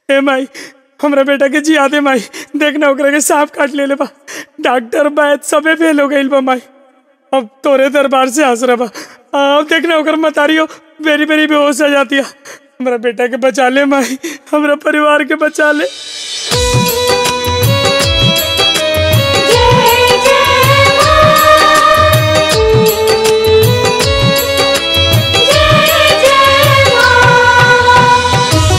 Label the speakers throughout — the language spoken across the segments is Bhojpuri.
Speaker 1: ए माई हमरा बेटा के जिया दे माई देखना ओकरा के सांप काट ले बा डॉक्टर बैद सबे फेल हो गइल बा माई अब तोरे दरबार से आसरा बा अब देखना ओकर मतारियो बेरी बेरी बेहोश हो जाती है हमरा बेटा के बचा ले माई हमरा परिवार के बचा ले
Speaker 2: जय जय मां जय जय मां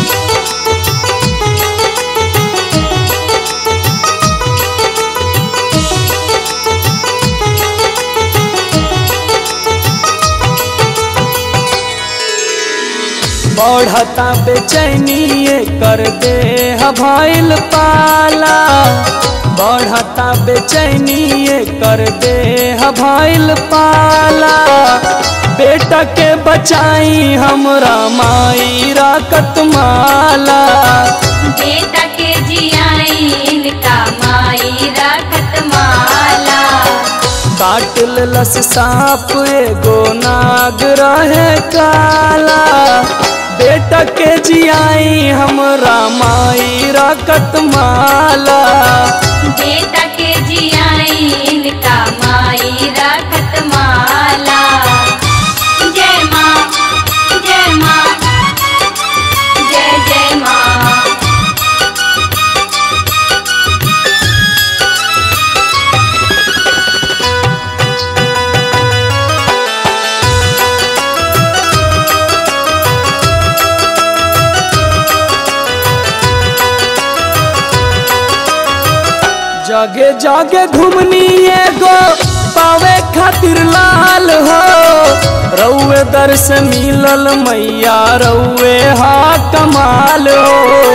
Speaker 1: बढ़ता बेचैनी कर दे भइल पाला बढ़ता बेचैनी कर दे भइल पाला बेटा के बचाई हमरा माई राकत माला
Speaker 2: बेटा के जियाई इनका माई राखत माला
Speaker 1: काट लस सांप एगो नाग रहे काला बेटा के जियाई हमरा माई राकत माला
Speaker 2: बेटा के जियाई इनका माई राखत माला जय माँ जय माँ जय जय माँ
Speaker 1: जगे जगे घुमनी एगो पावे खातिर लाल हो रउए दर से मिलल मैया रउए हा कमाल हो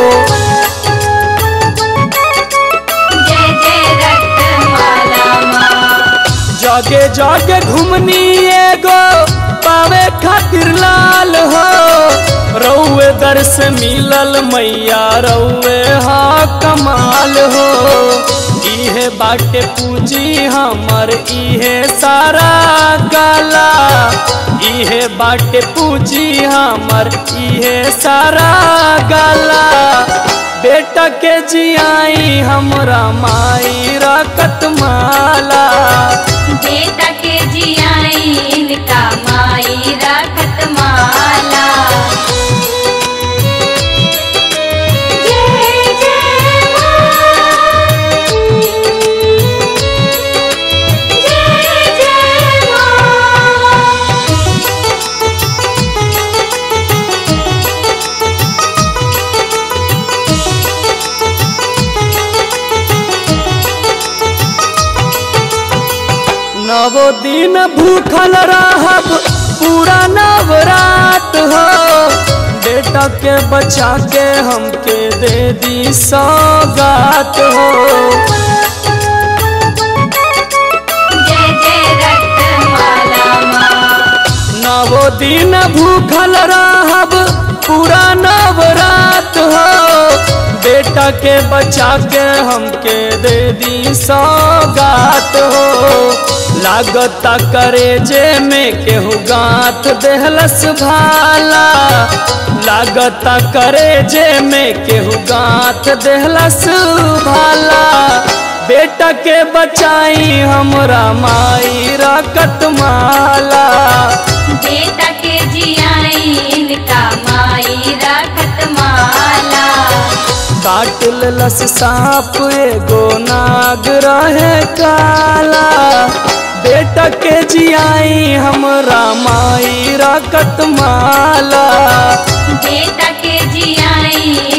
Speaker 2: जय जय रक्त माला माँ
Speaker 1: जगे जगे घुमनी एगो पावे खातिर लाल हो रउए दर से मिलल मैया रउए हा कमाल हो इहे बाटे पूजी हमर इहे सारा गाला इहे बाटे पूजी हमर इहे सारा गाला बेटा के जियाई हमरा माई राकत माला
Speaker 2: बेटा के जियाई इनका माई राखत माला जय जय मां जय जय मां
Speaker 1: नवो दिन भूखल रहब पूरा नवरात हो बेटा के बचा के हमके दे दी सौगात हो
Speaker 2: जय जय रक्त माला माँ
Speaker 1: नवो दिन भूखल रहब पूरा नवरात हो बेटा के बचा के हमके दे दी सौगात हो लागता करे जे में केहू गांठ देहलस भाला लागता करे जे में केहू गांठ देहलस भाला बेटा के बचाई हमरा माई राकत माला
Speaker 2: बेटा के जियाई इनका माई राखत माला
Speaker 1: काट लस सांप एगो नाग रहे काला बेटा के जियाई हमरा माई राकत माला
Speaker 2: बेटा के जियाई